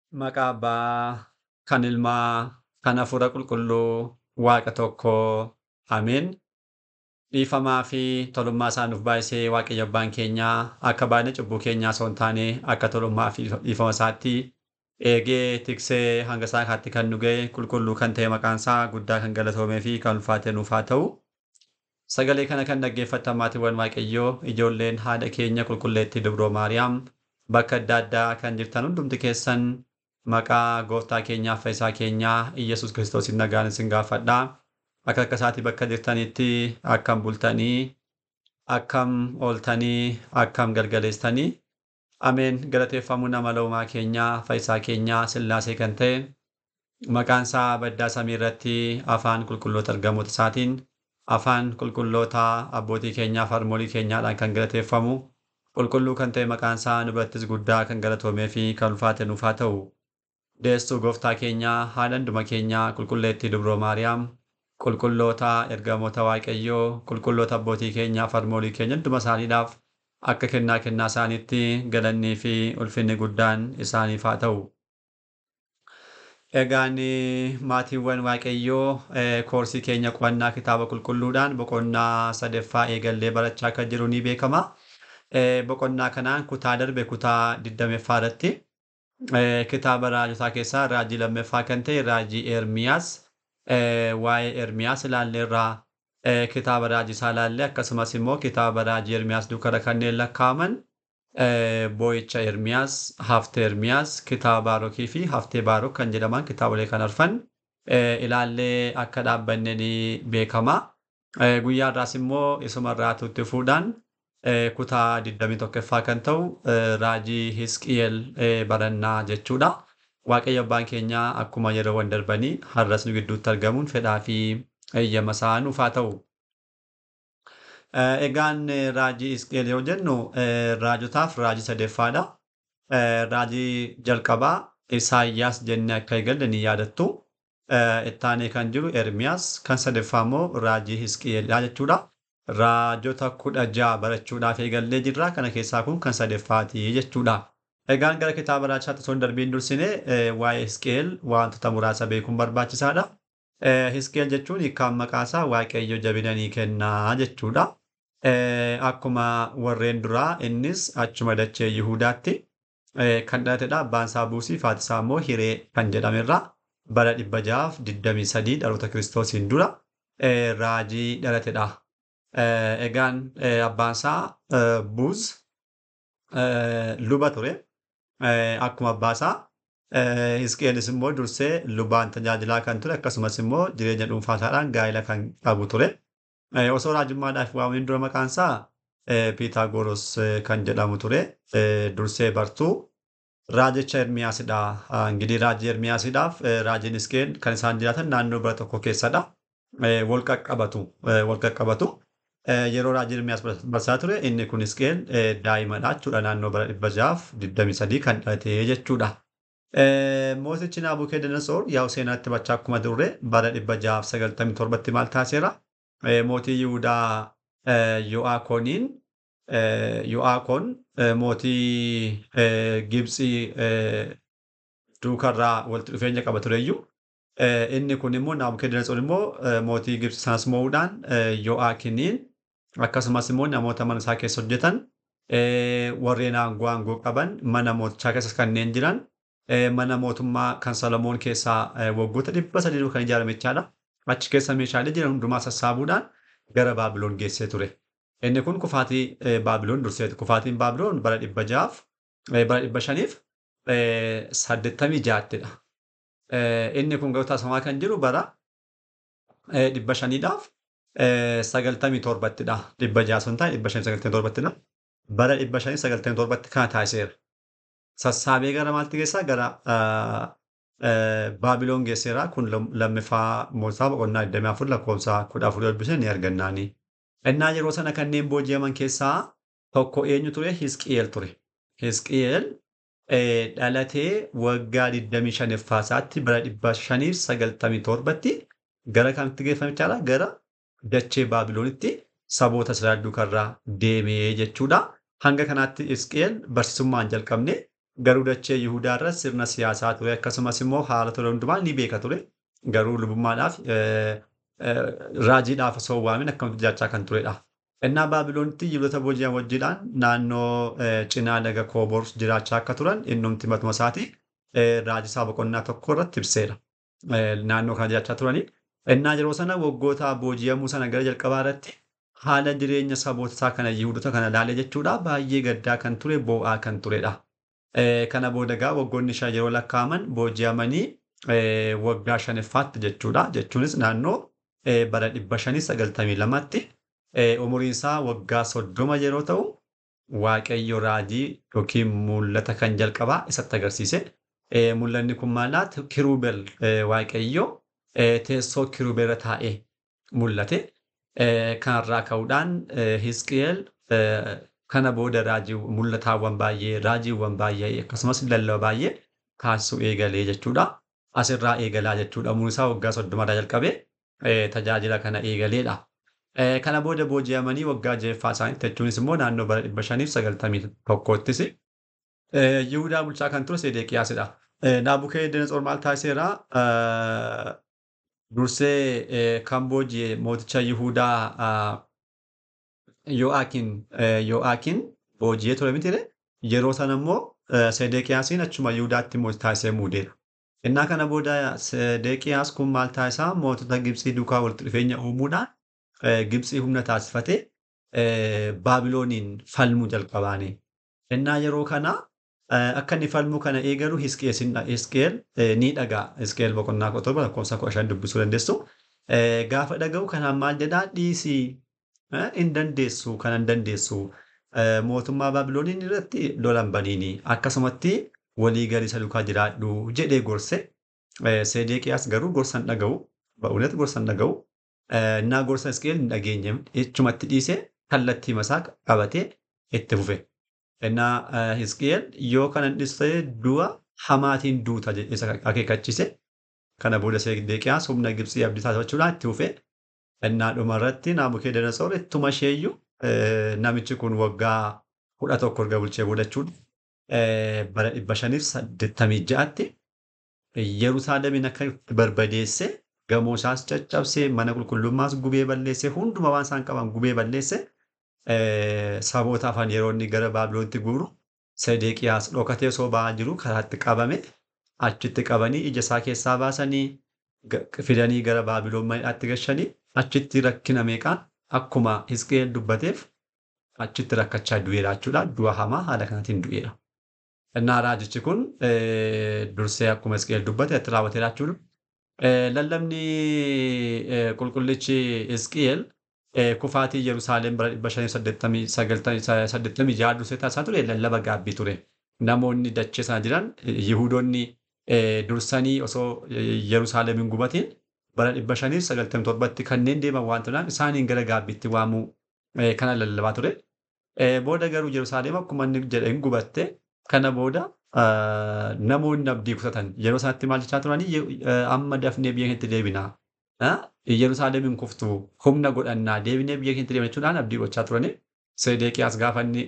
Maqaa Abbaa, kan Ilmaa, kan Hafuura Qulqulluu, Waaqa tokkoo. Ameen. Dhiifamaa fi tolummaa isaa nuuf baay'isee Waaqayyo Abbaan keenyaa akka baay'ina cubbuu keenyaa osoo hin taane akka tolummaa fi dhiifama isaatti eegee tiksee hanga isaa kaatti kan nu ga'e qulqulluu kan ta'e maqaan isaa guddaa kan galatoomee fi kan ulfaate nuuf haa ta'u. Sagalee kana kan dhaggeeffattan maatiiwwan Waaqayyoo ijoolleen haadha keenya qulqulleettii Dubroo Maariyaam bakka adda addaa kan jirtan hundumti keessan maqaa gooftaa keenyaa fayyisaa keenyaa Iyyasuus Kiristoosiin nagaan isin gaafadhaa. Akka akka isaatii bakka jirtanitti akkam bultanii, akkam ooltanii, akkam galgaleessitanii. Ameen galateeffamuu nama uumaa keenyaa fayyisaa keenyaa sillaasee kan ta'e maqaan isaa baddaa samii irratti afaan qulqulloota ergamoota isaatiin afaan qulqulloota abbootii keenyaa fi harmoolii keenyaadhaan kan galateeffamu qulqulluu kan ta'e maqaan isaa nu birattis guddaa kan galatoomee fi kan ulfaate nuuf haa ta'u. Deessuu gooftaa keenyaa haadha hunduma keenyaa qulqulleettii Dubroo Maariyaam qulqulloota ergamoota Waaqayyoo qulqulloota abbootii keenyaa fi harmoolii keenya hunduma isaaniidhaaf akka kennaa kennaa isaaniitti galannii fi ulfinni guddaan isaaniif haa ta'u. Egaan maatiiwwan Waaqayyoo koorsii keenya qo'annaa kitaaba qulqulluudhaan boqonnaa sadaffaa eegallee barachaa akka jiru ni beekama. Boqonnaa kanaan kutaa darbe kutaa 20ffaa irratti kitaaba raajotaa keessaa raajii lammaffaa kan ta'e raajii Ermiyaas waa'ee Ermiyaas ilaalleerraa kitaaba raajii isaa ilaalle akkasumas immoo kitaaba raajii Ermiyaas duukara kanneen lakkaa'aman boo'icha Ermiyaas, haftee Ermiyaas, kitaaba Baarokii fi haftee Baarok kan jedhaman kitaabolee kan arfan ilaallee akka dhaabbanne ni beekama. Guyyaa irraas immoo isuma irraa tutti fuudhaan kutaa 21ffaa kan ta'u raajii Hisqiyeel barannaa jechuudha. Waaqayyo abbaan keenyaa akkuma yeroowwan darbanii har'as nu gidduutti argamuun fedhaa fi eeyyama isaa nuuf haa ta'u. Egaan raajii Hisqiyeel yoo jennu raajotaaf raajii sadeffaadha. Raajii jalqabaa Isaayyaas jennee akka eegalle ni yaadattu. Ittaanee kan jiru Ermiyaas kan sadaffaa immoo raajii Hisqiyeelidha jechuudha. Raajota kudha ja'a barachuudhaaf eegallee jirra. Kana keessaa kun kan sadaffaati jechuudha. Egaan gara kitaaba raajotaatti osoo hin darbiin dursine waa'ee Hisqiyeel wantoota muraasa beekuun barbaachisaadha. Hisqiyeel jechuun hiikkaan maqaa isaa Waaqayyo jabina ni kennaa jechuudha. Akkuma warreen duraa innis achuma dachee Yihuudaatti kan dhalatedha. Abbaan isaa Buusii, haati isaa immoo Hiree kan jedhamerra bara dhibba ja'aaf digdamii sadii dhaloota Kiristoosiin dura raajii dhalatedha. Egaan abbaan isaa Buuz luba ture. Akkuma abbaa isaa Hisqiyeenis immoo dursee lubaan tajaajilaa kan ture akkasumas immoo jireenya dhuunfaa isaadhaan gaa'ela kan qabu ture. Osoo raajummaadhaaf waamamin dura maqaan isaa Piitaagoros kan jedhamu ture. Dursee bartuu raajicha Ermiyaasidha. Ingidihi raajii Ermiyaasiidhaaf raajiin Hisqiyeel kan isaan jiraatan naannoo bara tokko keessadha. Wal qaqqabatu. Wal qaqqabatu. Yeroo raajii Ermiyaas barsaa ture inni kun Hisqiyeel daa'imadha jechuudha. Naannoo bara dhibba ja'aaf digdamii sadii kan dhalate jechuudha. Mootichi Naabukeedanasoor yaa'u seenaatti bachaa akkuma turre bara dhibba ja'aaf sagaltamii torbatti maal taasiseera? Mootii Yihuudaa Yo'aakooniin Yo'aakoon mootii Gibxii duukarraa walitti dhufeenya qaba tureyyuu. Inni kun immoo Naabukeedanasoor immoo mootii Gibxii sanas mo'uudhaan Yo'aakiniin akkasumas immoo namoota mana isaa keessa hojjetan warreen aangoo aangoo qaban mana mootichaa keessa kanneen jiran mana mootummaa kan Salomoon keessaa waggoota dhibba sadii kan ijaarame jechaadha. Achi keessa meeshaalee jiran hundumaa sassaabuudhaan gara Baabiloon geessee ture. Inni kun kufaatii Baabiloon durseeti. Kufaatiin Baabiloon bara dhibba ja'aaf bara dhibba shaniif saddeettamii ja'attidha. Inni kun garuu taasifamaa kan jiru bara dhibba shaniidhaaf sagaltamii torbattidha. Dhibba ja'a sun taa'e dhibba shanii sagaltamii torbattidha. Bara dhibba shanii sagaltamii torbatti kana taasiseera. Sassaabee gara maalti geessaa? Gara Baabiloon geesseera. Kun lammaffaa mootaa boqonnaa 24 lakkoofsa 14 dubbisne ni argannaani. Innaa yeroo sana kanneen booji'aman keessaa tokko eenyu ture? Hisqiyeel ture. Hisqiyeel dhalatee waggaa 25ffaa isaatti bara 597tti gara kamitti geeffame jechaadha? Gara dachee Baabiloonitti saboota Israa'el duukarraa deemee jechuudha. Hanga kanaatti Hisqiyeel barsiisummaan jalqabne Garuu dachee Yihudaa irra sirna siyaasaa ture akkasumas immoo haala ture hundumaa ni beeka ture. Garuu lubummaadhaaf raajiidhaaf osoo waamin akkamitti jiraachaa kan turedha. Innaa Baabiloonitti Yihudoota booji'an wajjiidhaan naannoo cinaa laga Kooboor jiraachaa akka turan innumti matuma isaati raajisaa boqonnaa tokko irratti ibseera. Naannoo kana jiraachaa turanii. Innaa yeroo sana waggoota booji'amuu sana gara jalqabaa irratti haala jireenya saboota isaa kana Yihudoota kana ilaalee jechuudha baay'ee gaddaa kan ture boo'aa kan turedha. Kana booda egaa waggoonni shan yeroo lakkaa'aman booji'amanii waggaa shanaffaatti jechuudha. Jechuunis naannoo bara dhibba shanii sagaltamii lamatti umuriin isaa waggaa soddoma yeroo ta'u Waaqayyo raajii yookiin mul'ata kan jalqabaa isatti agarsiise. Mul'anni kun maalaat kiruubel Waaqayyo teessoo kiruubel irra taa'ee mul'ate. Kanarraa ka'uudhaan Hisqi'eel kana booda raajii mul'ataawwan baay'ee raajiiwwan baay'ee akkasumas lallaba baay'ee taasisuu eegalee jechuudha. Asirraa eegalaa jechuudha. Umuriin isaa waggaa soddomarraa jalqabee tajaajila kana eegaleedha. Kana booda booji'amanii waggaa ja'affaa isaaniitti jechuunis immoo naannoo bara dhibba shaniif sagaltamii tokkottis Yihudaa bulchaa kan ture Sedeqiyaasidha. Naabukeedanatsor maal taasiseera? Dursee kan booji'e mooticha Yihudaa Yoo'aakiin Yoo'aakiin booji'ee ture mitire yeroo sana immoo Sedeqiyaasiin achuma Yihudaatti mootii taasisee muudeera. Innaa kana booda Sedeqiyaas kun maal taasisaa mootota Gibxii duukaa walitti dhufeenya uumuudhaan Gibxii humna taasifatee Baabilooniin falmuu jalqabaane. Innaa yeroo kana akka inni falmuu kana eegalu Hisqeel ni dhaga'a. Hisqeel boqonnaa kudha torba lakkoofsa kudha shan dubbisuu dandeessu. Gaafa dhaga'u kanaan maal jedhaa dhiisii hin dandeessu kana hin dandeessu. Mootummaa Baabilooniin irratti lolan baniini. Akkasumatti walii galii isa duukaa jiraadhu jedhee gorse. Sedeqiyaas garuu gorsan dhaga'u. Ba'uunatti gorsan dhaga'u. Innaa gorsa Hisqeel hin dhageenye jechumatti dhiisee kallattii masaa qabatee itti fufe. Innaa Hisqeel yoo kana dhiiste du'a hamaatiin duuta isa akeekachiise. Kana booda Sedeqiyaas humna Gibxii abdii taasifachuudhaan itti fufe. Innaa dhuma irratti Naabukeedanatsor ittuma isheeyyuu namichi kun waggaa kudha tokko erga bulchee booda jechuudha. Bara dhibba shaniif saddeettamii ja'atti Yerusaalemiin akka barbadeesse gamoo isaas caccabsee mana qulqullummaas gubee balleesse hunduma waan isaan qaban gubee balleesse saboota afaan yeroo inni gara Baabiloonitti guuru Sedeqiyaas dhokatee osoo ba'aa jiru karaatti qabame achitti qabanii ija isaa keessaa baasanii fidanii gara Baabiloon maniidhaatti gashanii achitti rakkina meeqaan akkuma Hisqeel dubbateef achitti rakkachaa du'eera jechuudha. Du'a hamaa haala kanaatiin du'eera. Innaa raajichi kun dursee akkuma Hisqeel dubbate itti raawwateera jechuudha. Lallabni qulqullichi Hisqeel kufaatii Yerusaalem bara dhibba shanii saddeettamii ja'a dursee taasisaa ture lallaba gaabbii ture. Namoonni dachee sana jiran Yihudoonni dursanii osoo Yerusaalem hin gubatiin bara dhibba shanii sagaltamii torbatti kanneen deeman waan turan isaaniin gara gaabbiitti waamuu kana lallabaa ture. Booda garuu Yerusaalem akkuma inni jedhe hin gubatte kana booda namoonni abdii kutatan yeroo sanatti maal jechaa turanii amma dafnee biyya keenyatti deebinaa. Yerusaalem hin kuftu humna godhannaa deebinee biyya keenyatti deebina jechuudhaan abdii gochaa turani. Sedeqiyaas gaafa inni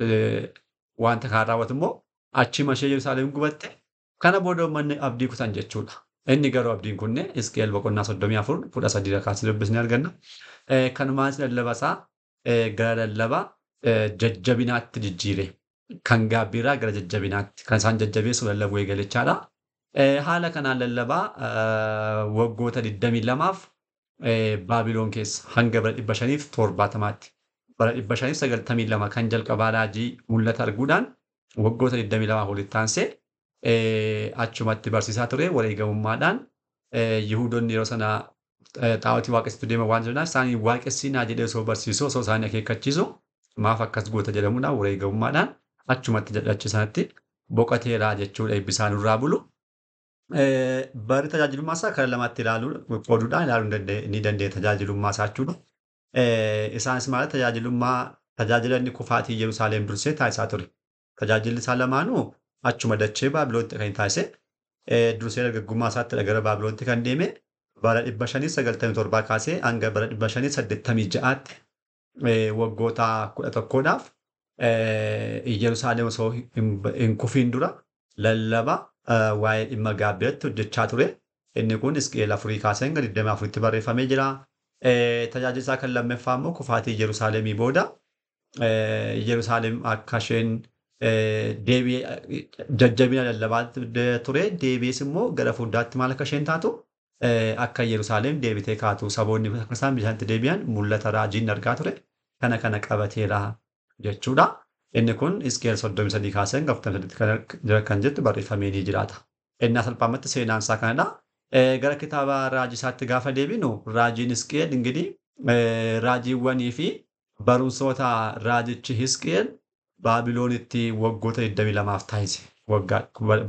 wanta kana raawwatu immoo achuma ishee Yerusaalem gubatte kana booda uummanni abdii kutan jechuudha. Inni garuu abdiin kunne Hisqeel boqonnaa soddomii afur kudha sadii lakkaasii dubbisnee arganna. Kanumaanis lallaba isaa gara lallaba jajjabinaatti jijjiire. Kan gaabbiirraa gara jajjabinaatti kan isaan jajjabeessu lallabuu eegalechaadha. Haala kanaan lallabaa waggoota 22f Baabiloon keessa hanga bara 570tti bara 592 kan jalqabaa raajii mul'ata arguudhaan waggoota 22 walitti aansee achumatti barsiisaa ture wareegamummaadhaan Yihudoonni yeroo sana xaa'otii waaqessitu deeman waan jiraniif isaanii waaqessinaa jedhee osoo barsiisu osoo isaanii akeekkachiisu maaf akkas goota jedhamuudhaan wareegamummaadhaan achumatti jedhachi sanatti boqoteeraa jechuudha eebbisaan irraa bulu. Bari tajaajilummaa isaa kara lamatti ilaaluu qooduudhaan ilaaluu ni dandeenya tajaajilummaa isaa jechuudha. Isaanis maal tajaajilummaa tajaajila inni kufaatii Yerusaalem dursee taasisaa ture. Tajaajilli isaa lamaanuu achuma dachee Baabiloonitti kan taasise dursee dargaggummaa isaatti gara Baabiloonitti kan deeme bara dhibba shanii sagaltamii torbaa kaasee hanga bara dhibba shanii saddeettamii ja'aatti waggoota kudha tokkoodhaaf Yerusaalem osoo hin kufiin dura lallaba waa'ee dhimma gaabbiratti hojjechaa ture. Inni kun Hisqi'eel afurii kaasee hanga 24tti barreeffamee jira. Tajaajila isaa kan lammaffaa immoo kufaatii Yerusaalemii booda Yerusaalem akka isheen deebi'ee jajjabina lallabaa ture deebi'ees immoo gara fuulduraatti maal akka isheen taatu akka Yerusaalem deebitee kaatu saboonni akka isaan bishaanitti deebi'an mul'ata raajiin argaa ture. Kana kana qabateera jechuudha. Inni kun Hisqi'eel 33 kaasee hanga 48 kan jettu barreeffamee ni jiraata. Innaa salphaamatti seenaan isaa kanadha. Gara kitaaba raajii isaatti gaafa deebinu raajiin Hisqi'eel ingirii raajiiwwanii fi barumsoota raajichi Hisqi'eel Baabiloonitti waggoota 22 taasise. Waggaa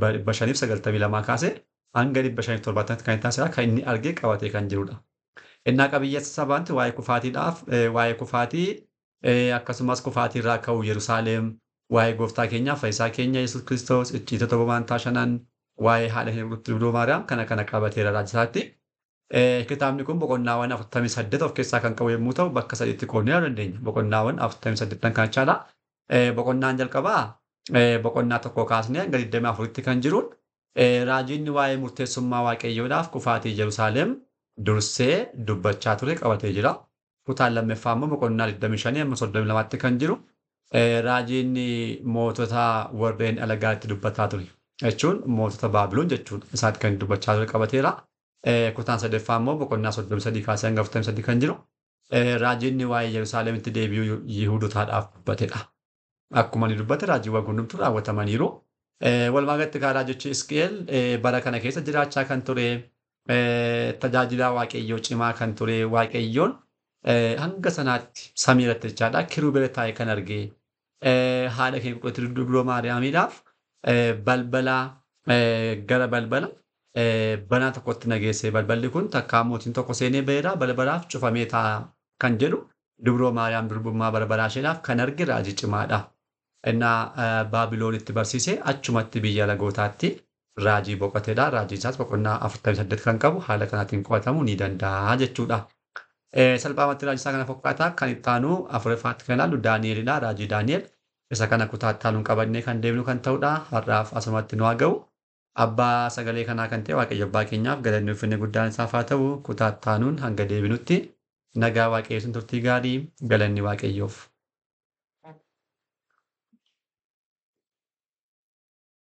592 kaasee hanga 570 kan taasisaa kan inni argee qabatee kan jirudha. Innaa qabiyyee sabaanti waa'ee kufaatiidhaaf waa'ee kufaatii akkasumas kufaatii irraa ka'u Yerusaalem waa'ee gooftaa keenyaa fayyisaa keenya Yesuus Kiristoos icciitota bobaantaa shanan waa'ee haadha keenya qulqulluu Maariyaam kana kana qabateera raajisaatti. Kitaabni kun boqonnaawwan 48 of keessaa kan qabu yommuu ta'u bakka sadiitti qoodnee ilaaluu dandeenya. Boqonnaawwan 48 kan jechaadha. Boqonnaan jalqabaa boqonnaa tokko kaasnee hanga 24tti kan jiruun raajiin waa'ee murteessummaa waaqayyoodhaaf kufaatii Yerusaalem dursee dubbachaa ture qabatee jira. Kutaan lammaffaa immoo boqonnaa 25 amma 32tti kan jiru raajiin mootota warreen alagaatti dubbataa ture. Jechuun mootota Baabiloon jechuudha. Isaatti kan dubbachaa ture qabateera. Kutaan sadaffaa immoo boqonnaa 33 kaasee hanga 43 kan jiru raajiin waa'ee Yerusaalemitti deebi'uu Yihuudotaadhaaf dubbatedha. Akkuma inni dubbate raajiiwwan hundumtu raawwatamaniiru. Walumaa galatti kaa raajichi Hisqi'eel bara kana keessa jiraachaa kan ture tajaajila waaqayyoo cimaa kan ture waaqayyoon hanga sanaatti samii irratti jechaadha kirubeela taa'ee kan argee haadha keenya qulqullittii dubroo Maariyaamiidhaaf balbala gara balbala banaa tokkotti nageesse balballi kun takkaa mootiin tokko seenee ba'eera balbalaaf cufamee taa'a kan jedhu dubroo Maariyaam durbummaa balbalaa isheedhaaf kan arge raajii cimaadha. Innaa Baabiloonitti barsiisee achumatti biyya lagootaatti raajii boqoteedha. Raajiin isaas boqonnaa 48 kan qabu haala kanaatiin qo'atamuu ni danda'a jechuudha. Salphaamatti raajii isaa kana fakkaataa kan itti aanu afuraffaatti kan ilaallu Daani'elidha. Raajii Daani'el isa kana kutaatti aanuun qabannee kan deemnu kan ta'udha. Har'aaf asumatti nu haa ga'u. Abbaa sagalee kanaa kan ta'e Waaqayyo Abbaa keenyaaf galanni ulfinni guddaan isaaf haa ta'u. Kutaatti aanuun hanga deebinutti nagaa Waaqayyoo turtii gaarii galanni Waaqayyoof.